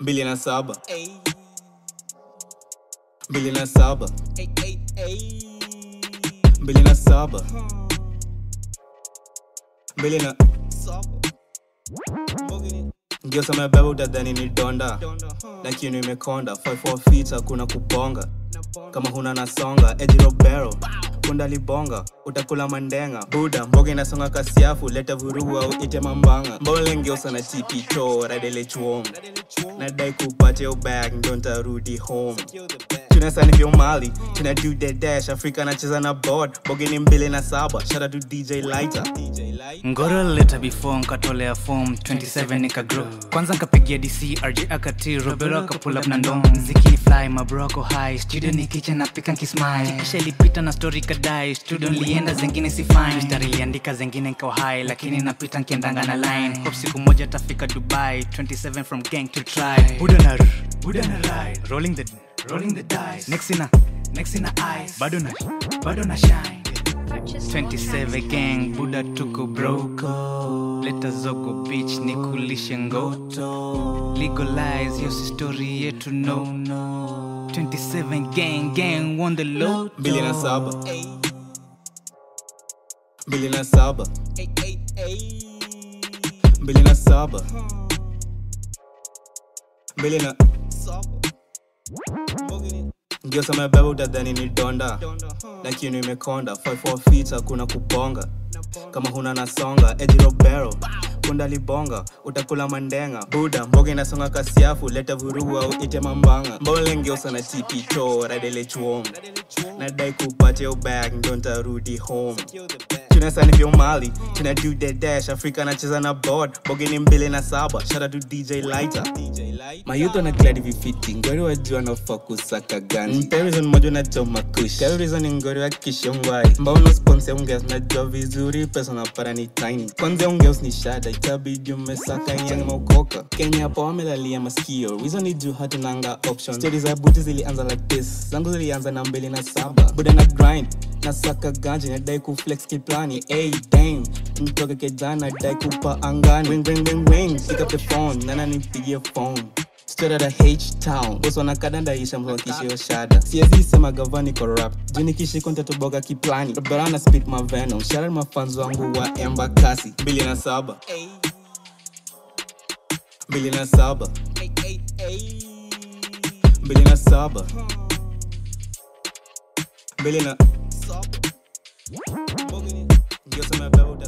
mbili na saba Ay, mbili na saba ay, ay, ay. mbili na saba mbili na Saba. Mbogini. ndio sema beba utadhani ni donda Donda, huh. lakini imekonda 54 feet hakuna kubonga Na bonda. kama huna nasonga ejirobero punda libonga utakula mandenga buda mboga inasonga kasiafu leta vurugu au ite mambanga mbolengeusa na tipito radele chuom Radele chuo. nadai kupatia ubag ndio ntarudi home Kill the bag. tunasani vyo mali tuna do the dash afrika anacheza na board boge ni mbili na saba shara to dj lighter DJ Light. ngoro leta before nkatolea form 27 nikagrow kwanza nkapigia dc rj akati robero akapull up na ndom mziki ni fly mabroko high studio ni kitchen napika nkismile kisha ilipita na story kadai studio nilienda zengine si fine mstari iliandika zengine nkawa high lakini napita nkiendanga na line hope siku moja tafika dubai 27 from gang to try buda na r- buda na ride rolling the rolling the dice next ina next ina eyes bado na bado na shine 27 gang buda tuko broko leta zogo beach ni kulishe ngoto legalize hiyo si story yetu no 27 gang gang won the low mbili na saba Ay, mbili na saba ay, ay, ay. mbili na saba mbili na Saba. Mbogini. ndio sema beba utadhani ni donda Donda, huh. lakini imekonda 54 feet hakuna kubonga Na bonda. kama huna nasonga ejirobero punda libonga utakula mandenga buda mboga inasonga kasiafu leta vurugu au ite mambanga mbolengeusa na tipito radele chuom Radele chuo. nadai kupatia ubag ndio ntarudi home Kill the bag. tunasani vyo mali tuna do the dash afrika anacheza na board boge ni mbili na saba shara to dj lighter DJ Light. mayuth wanagladi vifiti ngori wajua nafaa kusaka gani mperizon moja unachoma kush karizon ngori wa kishongwai mbauno spons ya ungeus najua vizuri pesa napara ni tiny kwanza ungeus ni shada itabidi umesaka yang maukoka kenya hapo wamelalia maskio wizo ni juu hatunanga option stori za buti zilianza like this zangu zilianza na mbili na saba buda na grind nasaka ganji nadai kuflex kiplani hey, dame mtoke kejana dai kupa angani ring, ring, ring, ring. pick up the phone nana nipigie phone Straight out of H-Town Boss wanakadanda isha mhakishio shada siezi sema gavani corrupt juu nikishiko ntatoboga kiplani barana spit my venom shout out mafans wangu wa embakasi mbili na saba Ay, mbili na saba ay, ay, ay. mbili na saba mbili na Saba. Mbogini. ndio sema beba